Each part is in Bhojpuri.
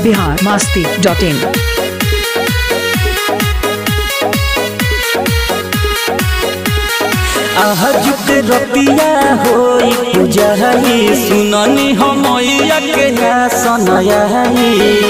बिहार मस्ती डॉट इन आजुक रतिया होई पूजाई सुननी हमैया के सनयाई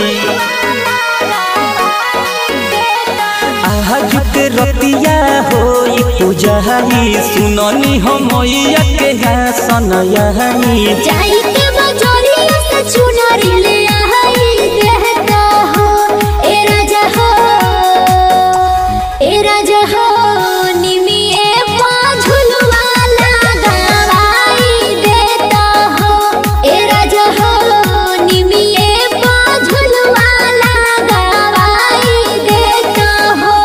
आजुक रतिया होई पूजाई सुननी हमैया के सनयाई जाई के बजरिया से चुनरी ले आई देहता हो ए राजा हो ए राजा हो निमिए पाझुलवा लगाई देता हो ए राजा हो निमिए पाझुलवा लगाई देता हो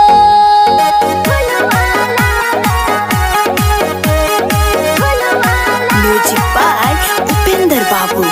म्यूजिक बाय उपेंद्र बाबू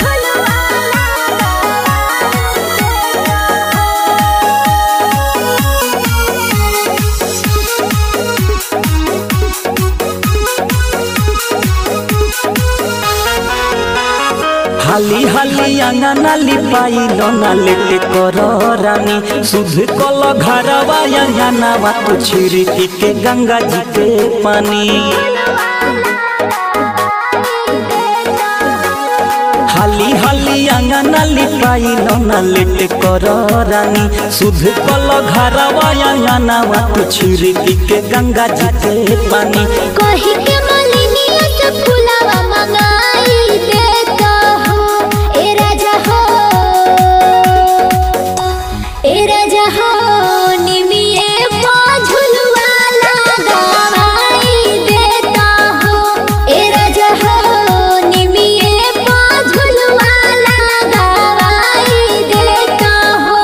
हाली हाली अंगना लिपाइल ना लेटे कर रानी सुध कल घरवा अंगनावा तो छिड़की के गंगा जी के पानी हाली हाली अंगना लिपाइल ना लेटे कर रानी सुध कल घरवा अंगनावा तो छिड़की के गंगा जी के पानी कही के मलिनिया से फुलावा मंगाई देता हो ए राजा हो ए राजा हो निमिए पाझुलवा लगाई देता हो ए राजा हो निमिए पाझुलवा लगाई देता हो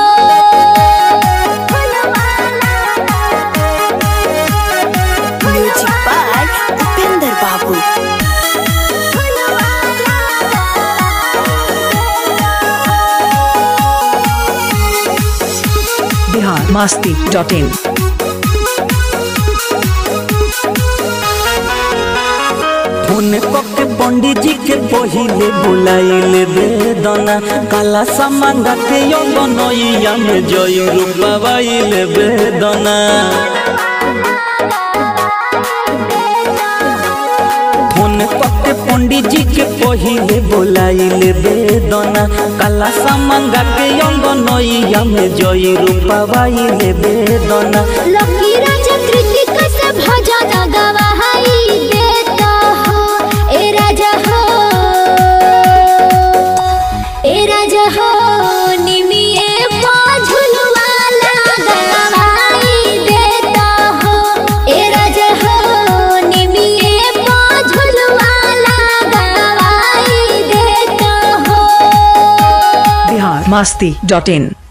म्यूजिक बाय उपेंद्र बाबू Bihar Masti dot in phone कके पंडित जी के पहिले बुलाइले बेदना काला सामांगा के यो बनैया में जय रूपाइले बेदना फोन कके पंडित जी के पहिले बुलाइले बेदना काला सामांगा के यो बनैया में जय रूपाइले बेदना लकी राजा कृतिक से भजन गवाई देता हो ए राजा हो ए राजा हो निमिए पाझुलवा लगाई देता हो ए राजा हो निमिए पाझुलवा लगाई देता हो बिहार मस्ती डॉट इन